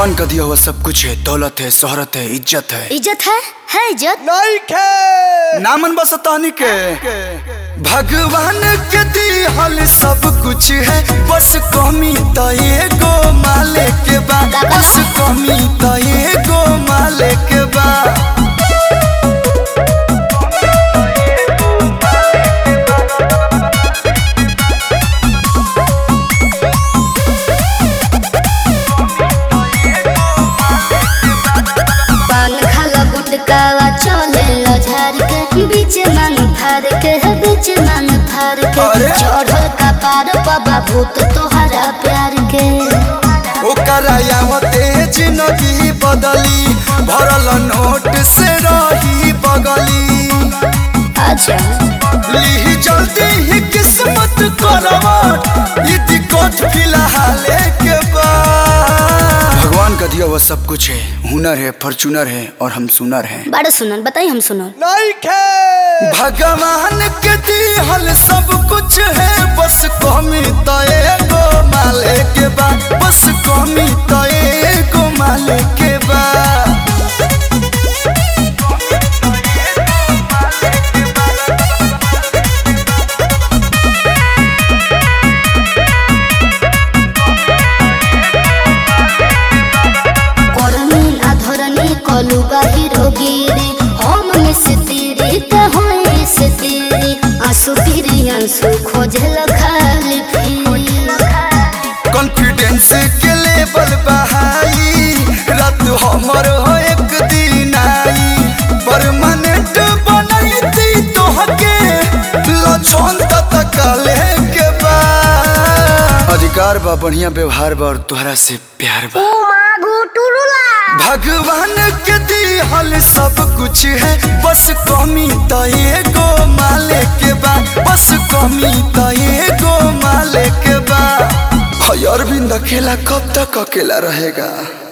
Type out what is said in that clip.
भगवान का दिया हुआ सब कुछ है दौलत है शोहरत है इज्जत है इज्जत है है इज्जत नहीं खे नामन बसतानी के भगवान के दिहल सब कुछ है बस कमी तो एगो माले के बा बस कमी तो एगो माले के बा पान खाला गुटकावा चले लो झार के बीच मांग फार के बीच मांग फार के अरे! चढ़ल का पार बाबा भूत तोहरा प्यार के ओकरा यावते जिंदगी बदली भरल नोट से रही बगली अच्छा ली जल्दी ही किस्मत करवट ये दिक्कत फिलहाल के बाद भगवान का दिया हुआ सब कुछ है हुनर है फॉर्चूनर है और हम सुनर हैं बड़ा सुनल बताई हम सुनल नहीं खे भगवान के दिहल सब कुछ है बस कमी तो एगो माले के बा बस कमी तो एगो माले के बा करनी अधरनी कलु बाहिरो गिरी हम में से तेरे कहोए से तेरे आंसू फिरी आंसू खोजल खाली फिरी कॉन्फिडेंस के लेवल बहाई रात हमर हो एक दिन आई परमानेंट बनैती तोहके लछन तक के बा अधिकार बा बढ़िया व्यवहार बा और तोहरा से प्यार बा भगवान के दिहल सब कुछ है बस कमी तो एगो माले के बा बस कमी तो एगो माले के बा हय अरविंद अकेला कब तक अकेला रहेगा